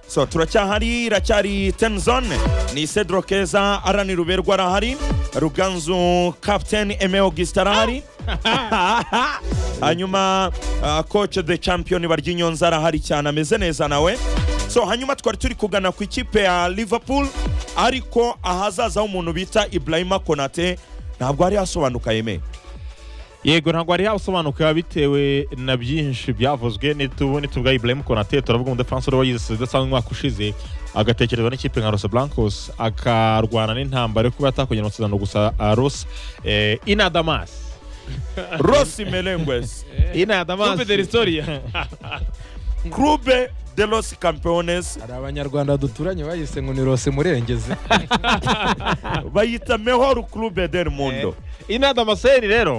so turacyahari iracyari temuzone ni cedro keza arani ruberwa arahari ruganzu kapiteni eme augustin arahari hanyuma koce de champiyoni baryinyonza arahari cyane ameze neza nawe so hanyuma twari turi kugana ku ikipe ya liverpool ariko ahazazaho umuntu bita ibrahima konate ntabwo hari hasobanuka yemeye yego ntabwo hari hasobanuka bitewe na byinshi byavuzwe nitubone tuvuga Ibrahim Konate turavuga umudefansi wari wayize idasanzwe umwaka ushize agatekerezwa n'ikipe nka Los Blancos akarwana n'intambara yo kuba yatakongera amasezerano gusa Los eh, Inadamas rosi merengues Inadamas Coupe de l'Historia. clube de los campeones hari abanyarwanda duturanye bayise ngo ni rose murengeze bayita mejor clube del mundo inadamaseri rero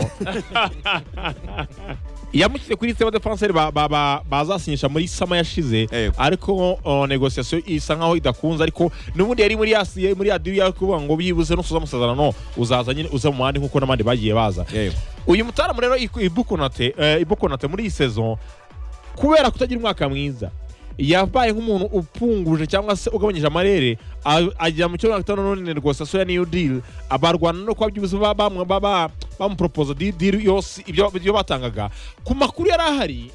yamushyize kuri sitema defanseri bazasinyisha muri sama yashize Yego. ariko uh, negosiyasiyo isa nkaho idakunze ariko n'ubundi yari muri yasiye muri adiri yo kuvuga ngo byibuze nusoza amasezerano uzaza nyine uza mu mandi nk'uko n'abandi bagiye baza Yego. uyu mutaramu rero Iku- ibukonate eh, ibukonate muri iyi sezon kubera kutagira umwaka mwiza yabaye nk'umuntu upfunguje cyangwa se ugabanyije amarere a- agera mu cyumweru gatanu none rwose asoya niyo deal abarwana no kuba byibuze ba- ba- ba- ba- bamuporopoza di- deal yose ibyo ibyo batangaga ku makuru yari ahari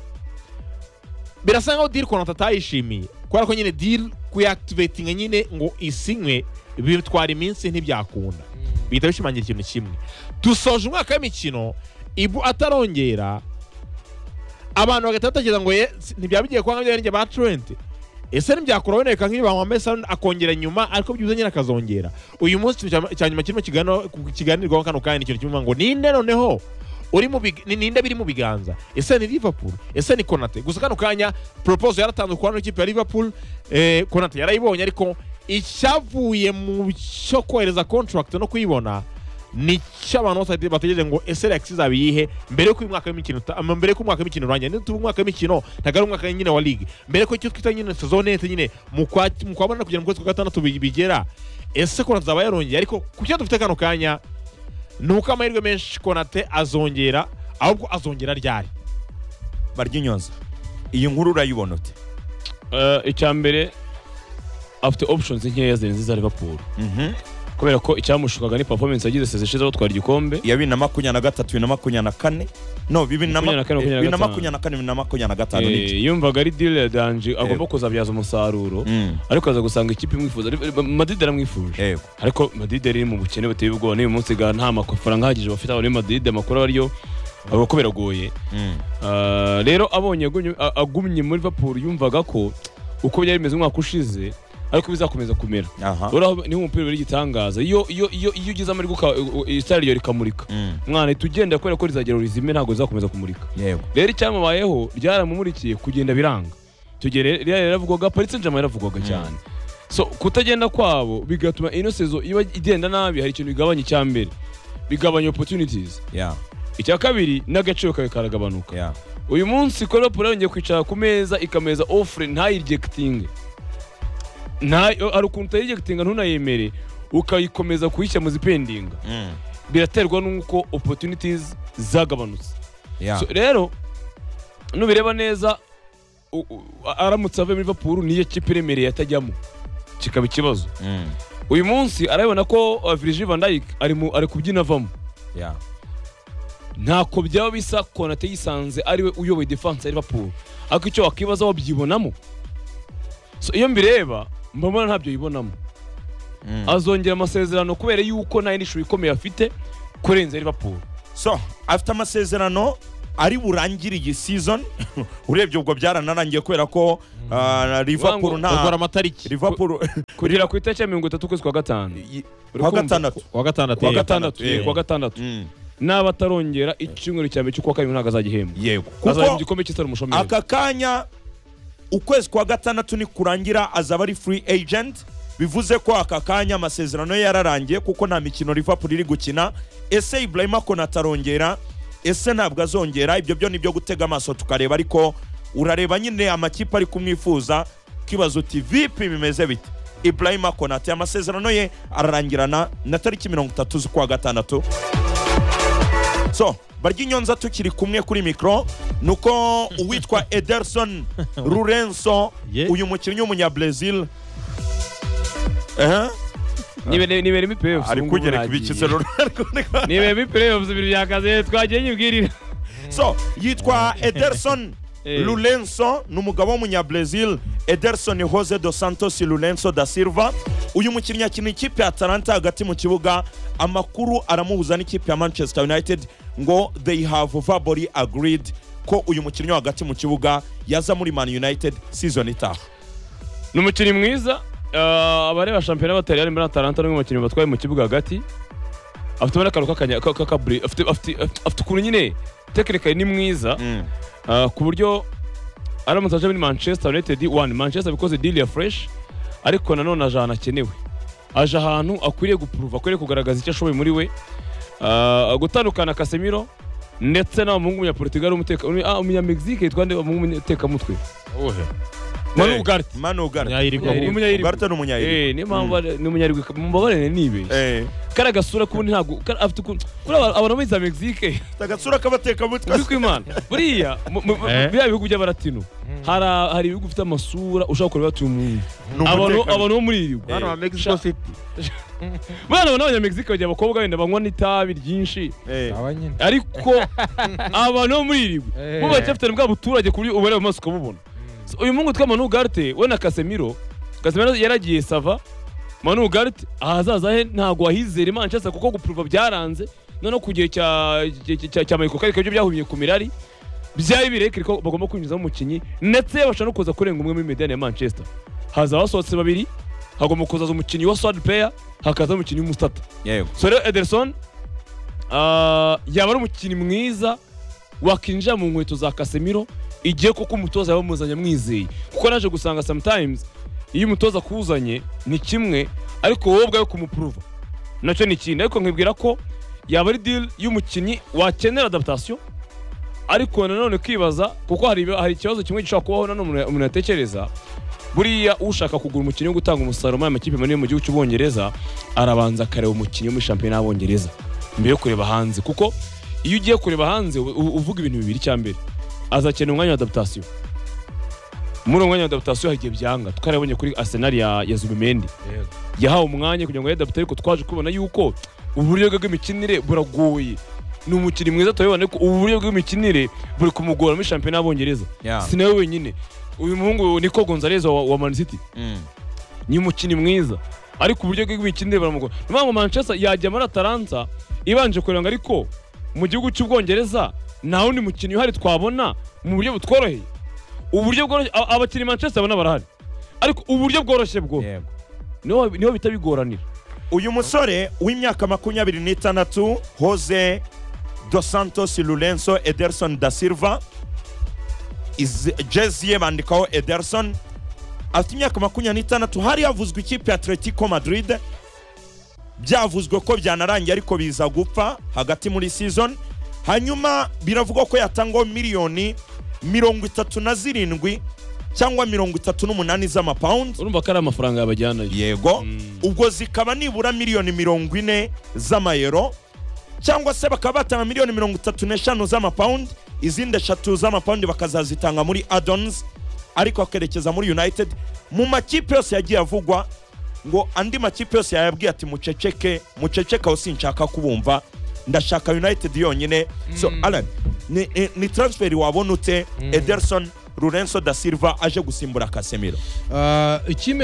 birasa nkaho deal konata atayishimiye kubera ko nyine deal kuyakivetinga nyine ngo isinywe bitwara iminsi ntibyakunda bihita bishimangira ikintu kimwe dusoje umwaka w'imikino ibu atarongera abantu bagahita batekereza ngo ye- si- ntibyaba bigiye kuba nk'ibyo njye ba Trent ese ntibyakura woneka nk'ibi bamwambaye Salah akongera nyuma ariko byibuze nyine akazongera uyu munsi ikintu cya- cya nyuma kirimo kigano- ku- kiganirwaho kano kanya ni ikintu kimwe ngo ninde noneho uri mu big- ni- ninde biri mu biganza ese ni liverpool ese ni konate gusa kano kanya proposal yaratanzwe ku bana b'ikipe ya liverpool eh, konate yarayibonye ariko icyavuye mu cyo kohereza contract no kuyibona ni cyo abantu bose bate- bategereje ngo ese rex izaba iyihe mbere y'uko uyu mwaka w'imikino uta- ama- mbere y'uko umwaka w'imikino urangira niba tuvuga umwaka w'imikino ntabwo ari umwaka nyine wa ligue mbere y'uko icyo twita nyine sezone yahita nyine mu kwa mu kwa munani kugera mu kwezi kwa gatandatu bi- bigera ese konate izaba yarongeye ariko ku cyo dufite kano kanya ni uko amahirwe menshi konate azongera ahubwo azongera ryari baryinyonza iyi nkuru urayibona ute Eh, icya mbere afite options nkeya zirenze iza liverpool Mhm. kubera ko icyamushukaga ni performance yagize seze ishize batwara igikombe iya bibiri na makumyabiri na gatatu bibiri na makumyabiri na kane no bibiri na ma- Makumyabiri na kane, bibiri na makumyabiri makumyabiri na kane bibiri na makumyabiri na gatanu Eh, n'iki yumvaga ari deal ya danji Yego. agomba kuzabyaza umusaruro Mm. ariko aza gusanga ikipe imwifuza madrid aramwifuje yego ariko madrid yari iri mu bukene buteye ubwoba n'uyu munsi ga nta mafaranga ahagije bafite abari madrid amakuru ariyo aba ko biragoye Mm. Ah, rero abonye agumye- a- agumye muri liverpool yumvaga ko uko byari bimeze umwaka ushize ariko bizakomeza kumera aha uraho niho umupira ubera igitangaza iyo iyo iyo iyo ugeze amarigo uka- u- u- itara ryo rikamurika Mm. umwana uhita ugenda kubera ko rizagera rizime ntabwo rizakomeza kumurika yego rero icyamubayeho ryaramumurikiye kugenda biranga icyo gihe rero yari yaravugwaga paritse njama yaravugwaga cyane so kutagenda kwabo bigatuma ino sezo iba igenda nabi hari ikintu bigabanya icya mbere bigabanya opportunities ya icya kabiri n'agaciro kawe karagabanuka ya uyu munsi ko Liverpool yongeye kwicara ku meza ikameza offre ntayirijectinge nta hari ukuntu utayirijectinga ntunayemere ukayikomeza kuyikemuza ipendinga Mm. biraterwa n'uko opportunities zagabanutse ya so, rero nubireba neza u- u- aramutse avuye muri Liverpool niyo kipe iremereye atajyamo kikaba ikibazo Mm. uyu munsi arabibona ko uh, Virgil van Dijk ari mu- ari kubyina avamo ya ntako byaba bisa konate yisanze ariwe uyoboye defense ya liverpool ariko icyo wakwibaza wabyibonamo so iyo mbireba mbona ntabyo yibonamo Mm. azongera amasezerano kubera yuko nta yindi shusho ikomeye afite kurenza liverpool so afite amasezerano ari burangire iyi season urebye ubwo byaranarangiye kubera ko ah, liverpool bakora nta amatariki liverpool kugera ku itariki ya mirongo itatu ukwezi kwa gatanu kuwa Urikumva? gatandatu kuwa gatandatu kuwa yego. gatandatu Yego. yego, kuwa gatandatu Mm. naba atarongera icyumweru cya mbere cy'ukwa kabiri ntabwo azagihembwa yego azajya mu kuko gikombe cy'itari umushomeri aka kanya ukwezi kwa gatandatu nikurangira azaba ari free agent bivuze ko aka kanya amasezerano ye yararangiye kuko nta mikino liverpool iri gukina ese ibrahima konata arongera ese ntabwo azongera ibyo byo ni byo gutega amaso tukareba ariko urareba nyine amakipe ari kumwifuza ukibaza uti vipi bimeze bite ibrahima konate amasezerano ye ararangirana na tariki mirongo itatu z'ukwa gatandatu so barya inyonza tukiri kumwe kuri mikoro nuko uwitwa ederson rurenso Ye. uyu mukinnyi w'umunyabrazil ehe nibere nibere mi playoffs ari ubu ngubu kugereka nagiye. ibikitse rero nibere mi playoffs ibiri byakaze twagiye nyibwirira so yitwa ederson Eh. lulenso ni umugabo w'umunyabrazil ederson jose dos santos lulenso da silva uyu mukinnyi akina ikipe ya atalanta hagati mu kibuga amakuru aramuhuza n'ikipe ya manchester united ngo they have verbally agreed ko uyu mukinnyi wo hagati mu kibuga yaza muri man united season itaha ni umukinnyi mwiza eh, abareba shampiyona batari bari muri atalanta n'umwe mu bakinnyi batwaye mu kibuga hagati afite ubona akantu k'akanya- ka- k'akaburi afite afite- afite- afite ukuntu nyine tekinikari ni mwiza Ah, ku buryo aramutse aje muri manchester united one manchester bikoze deal ya fresh ariko nanone ajana akenewe aje ahantu akwiriye gupuruva akwiriye kugaragaza icyo ashoboye muri we Ah, gutandukana kasemiro ndetse n'abahungu umunyaportugal umunyamegizike yitwa nde abahungu umutekamutwe uwuhe manu ugarte manugara nyayirigwa Eh, umunyayirigwe. ugarte ni umunyayiri Eh, niyo mpamvu ari- ni umunyarwanda mubabarire nibeshye kariya gasura k'ubundi ntabwo kar- afite ukuntu kuri aba- abantu biza Mexique agatsura k'abatekamutwe uri kwimana buriya mu- mu- mu- Eh. biriya bihugu by'abaratino hari a- hari ibihugu bifite amasura ushobora kureba bati uyu muntu Ni abantu umutekano. abantu bo muri iri hano ha mexico city bana abana b'abanyamegizike bagira abakobwa wenda banywa n'itabi ryinshi Eh. aba nyine ariko abantu bo muri iri Eh. bo baracyafitanye bwa buturage ku buryo ubareba mu maso ukabubona So, uyu mungu witwa manu ugarte we na kasemiro kasemiro yaragiye sava manu ugarte ahazaza he ntabwo wahizera manchester kuko gupuruva byaranze noneho ku gihe cya cya- cya- cya mayiko kariko byo byahumye ku mirari byari birekire ko bagomba kwinjizamo umukinnyi ndetse bashobora no kuza kurenga umwe muri mediyane ya manchester haza abasohotse babiri hagomba kuzaza umukinnyi wa swad player hakaza umukinnyi w'umusitata yego so rero ederson ah, yaba ari umukinnyi mwiza wakinjira mu nkweto za kasemiro igihe koko umutoza yaba amuzanye amwizeye kuko naje gusanga sometimes iyo umutoza akuzanye ni kimwe ariko wowe ubwawe kumupuruva nacyo ni ikindi ariko nkibwira ko yaba ari deal y'umukinnyi wakenera adaptation ariko nanone kwibaza kuko hari, hari ikibazo kimwe gishobora kubaho nanone umuntu- umuntu yatekereza buriya ushaka kugura umukinnyi wo gutanga umusaruro muri aya makipe manini mu gihugu cy'ubwongereza arabanza akareba umukinnyi wo muri shampiyona y'abongereza mbere yo kureba hanze kuko iyo ugiye kureba hanze u- u- uvuga ibintu bibiri cya mbere azakenera umwanya wa adaptation muri uwo mwanya wa adaptation hari igihe byanga twarabonye kuri arsenal ya, ya zubimendi yahawe umwanya kugira ngo yadapte ariko twaje kubona yuko uburyo bwe bw'imikinire buragoye ni umukinnyi mwiza turabibona ariko uburyo bw'imikinire buri kumugora muri shampiyona y'abongereza Yeah. si nawe wenyine uyu muhungu niko gonzalez wa, wa man city Mm. ni umukinnyi mwiza ariko uburyo bwe bw'imikinire buramugora niyo mpamvu manchester yajya muri atalanta ibanje kuranga ariko mu gihugu cy'ubwongereza nta wundi mukinnyi uhari twabona mu buryo butworoheye uburyo bworoshye a- abakinnyi manchester babona barahari ariko uburyo bworoshye bwo Yego. niho niho bita bigoranira uyu musore w'imyaka makumyabiri n'itandatu jose dos santos lurenso ederson da silva Iz- jezi ye bandikaho ederson afite imyaka makumyabiri n'itandatu hari havuzwe ikipe ya atletico madrid byavuzwe ko byanarangiye ariko biza gupfa hagati muri season hanyuma biravugwa ko yatangwaho miliyoni mirongo itatu na zirindwi cyangwa mirongo itatu n'umunani z'amapawundi urumva ko ari amafaranga yabajyanayo yego Mm. ubwo zikaba nibura miliyoni mirongo ine z'amayero cyangwa se bakaba batanga miliyoni mirongo itatu n'eshanu z'amapawundi izindi eshatu z'amapawundi bakazazitanga muri adons ariko akerekeza muri united mu makipe yose yagiye avugwa ngo andi makipe yose yayabwiye ati muceceke muceceke aho sinshaka kubumva ndashaka united yonyine so alan ni, ni, ni transferi wabona ute ederson rurenso da silva aje gusimbura kasemiro Ah, ikipe